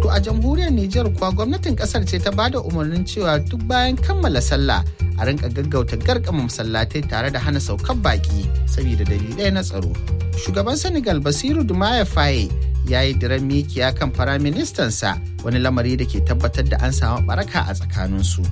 To a jamhuriyar Nijar kuwa gwamnatin kasar ce ta bada umarnin cewa duk bayan kammala sallah a rinka gaggauta garkama masallatai tare da hana saukar baki saboda dalilai na tsaro. Shugaban Senegal Basiru Dumaye Faye ya yi diran mikiya kan firaministansa wani lamari da ke tabbatar da an samu baraka a tsakaninsu.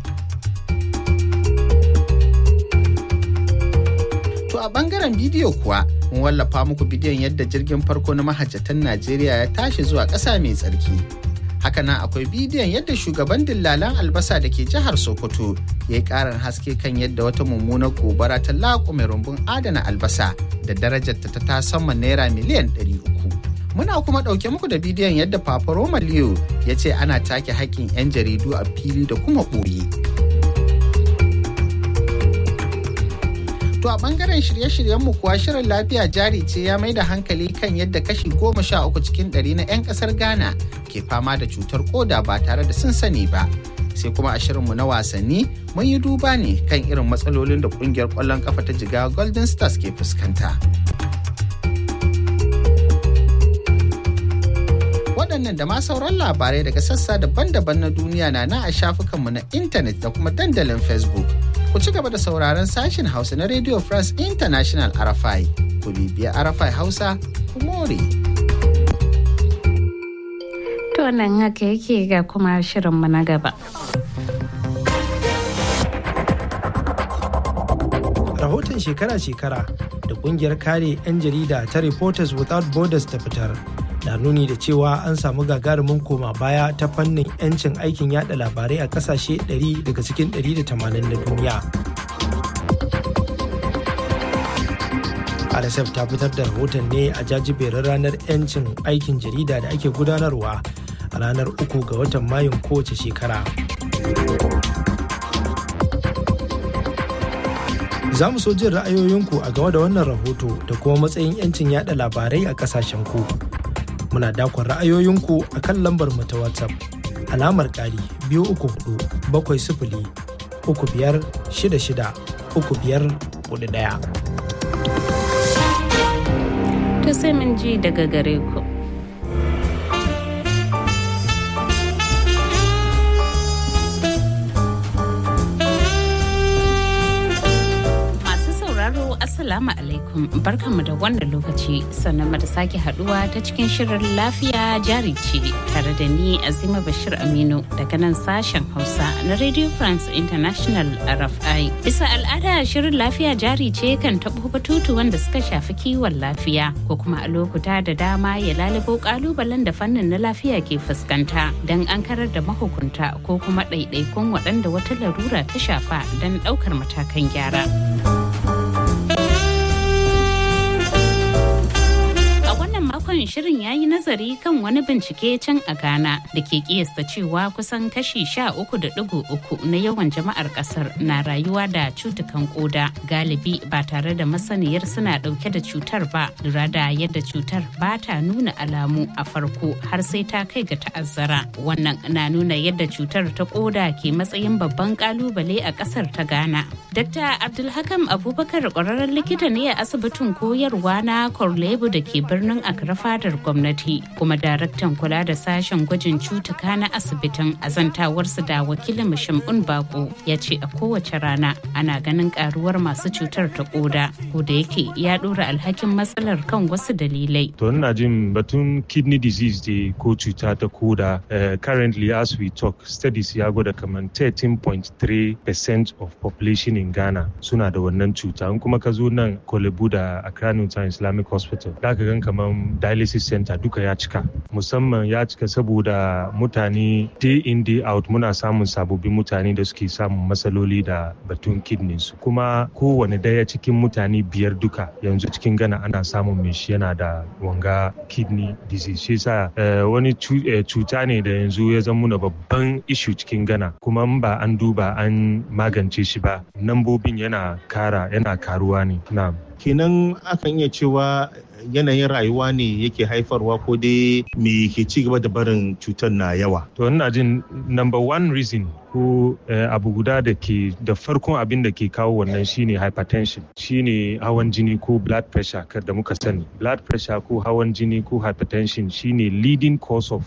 To a bangaren bidiyo kuwa mun wallafa muku bidiyon yadda jirgin farko na mahajjatan Najeriya ya tashi zuwa ƙasa mai tsarki. Hakanan akwai bidiyon yadda shugaban dillalan albasa da ke jihar Sokoto ya yi ƙarin haske kan yadda wata mummunar gobara ta laƙume rumbun adana albasa da darajarta ta tasamman naira miliyan 300. Muna kuma ɗauke muku da bidiyon yadda Papa Roma Leo ya ce ana take haƙƙin 'yan jaridu a fili da kuma ɓoye. To a bangaren shirye-shiryenmu kuwa shirin lafiya jari ce ya mai da hankali kan yadda kashi goma sha uku cikin ɗari na 'yan ƙasar Ghana ke fama da cutar koda ba tare da sun sani ba. Sai kuma a shirinmu na wasanni mun yi duba ne kan irin matsalolin da ƙungiyar ƙwallon ƙafa ta jiga Golden Stars ke fuskanta. Waɗannan da ma sauran labarai daga sassa daban-daban na duniya na na a shafukanmu na intanet da kuma dandalin Facebook. ku ci gaba da sauraron sashen Hausa na Radio France International RFI. Ku bibiya RFI Hausa, ku more. To nan haka yake ga kuma shirinmu na gaba. Rahoton shekara-shekara da kungiyar kare 'yan jarida ta Reporters Without Borders ta fitar na nuni da cewa an samu gagarumin koma baya ta fannin 'yancin aikin yada labarai a kasashe 100 daga cikin 180 na duniya. RSF ta fitar da rahoton ne a jajiberin ranar 'yancin aikin jarida da ake gudanarwa a ranar uku ga watan mayun kowace shekara. Za mu so jin ra'ayoyinku a game da wannan rahoto da kuma matsayin 'yancin yada labarai a kasashen ku. muna dakon ra'ayoyinku a kan lambar mu ta WhatsApp. Alamar ƙari biyu uku hudu bakwai sifili uku biyar shida shida uku biyar hudu ɗaya. To sai mun ji daga gare ku. Assalamu alaikum barkanmu da wannan lokaci sannan da sake haduwa ta cikin shirin lafiya jari ce tare da ni Azima Bashir Aminu daga nan sashen Hausa na Radio France International RFI. Bisa al'ada shirin lafiya jari ce kan taɓo batutu wanda suka shafi kiwon lafiya ko kuma a lokuta da dama ya lalubo kalubalen da fannin na lafiya ke fuskanta don an karar da mahukunta ko kuma ɗaiɗaikun waɗanda wata larura ta shafa don ɗaukar matakan gyara. makon shirin ya yi nazari kan wani bincike can a Ghana da ke kiyasta cewa kusan kashi sha uku da digo uku na yawan jama'ar kasar na rayuwa da cutukan koda galibi ba tare da masaniyar suna dauke da cutar ba lura da yadda cutar ba ta nuna alamu a farko har sai ta kai ga ta'azzara wannan na nuna yadda cutar ta koda ke matsayin babban kalubale a kasar ta Ghana. Dr. Abdulhakam Abubakar kwararren likita ne a asibitin koyarwa na Korlebu da ke birnin Accra fadar gwamnati kuma daraktan kula da sashen gwajin cutuka na asibitin azantawarsu da wakilin Shamun Bako ya ce a kowace rana ana ganin karuwar masu cutar ta koda ko da yake ya dora alhakin matsalar kan wasu dalilai. To ina jin batun kidney disease da ko cuta ta koda currently as we talk studies ya gwada kamar 13.3% of population in Ghana suna da wannan cuta in kuma ka zo nan Kolebu da Accra Newtown Islamic Hospital da ka gan kamar dialysis center duka ya cika musamman ya cika saboda mutane day in day out muna samun sababbin mutane da suke samun matsaloli da batun kidney su kuma kowane daya cikin mutane biyar duka yanzu cikin gana ana samun mai shi yana da wanga kidney disease shi yasa wani cuta ne da yanzu ya zama na babban issue cikin gana kuma in ba an duba an magance shi ba nambobin yana kara yana karuwa ne na kenan akan iya cewa yanayin rayuwa ne yake haifarwa ko dai me ke ci gaba da barin cutar na yawa to ina jin number one reason ko abu guda da ke da farkon abin da ke kawo wannan shine hypertension shine hawan jini ko blood pressure da muka sani blood pressure ko hawan jini ko hypertension shine leading cause of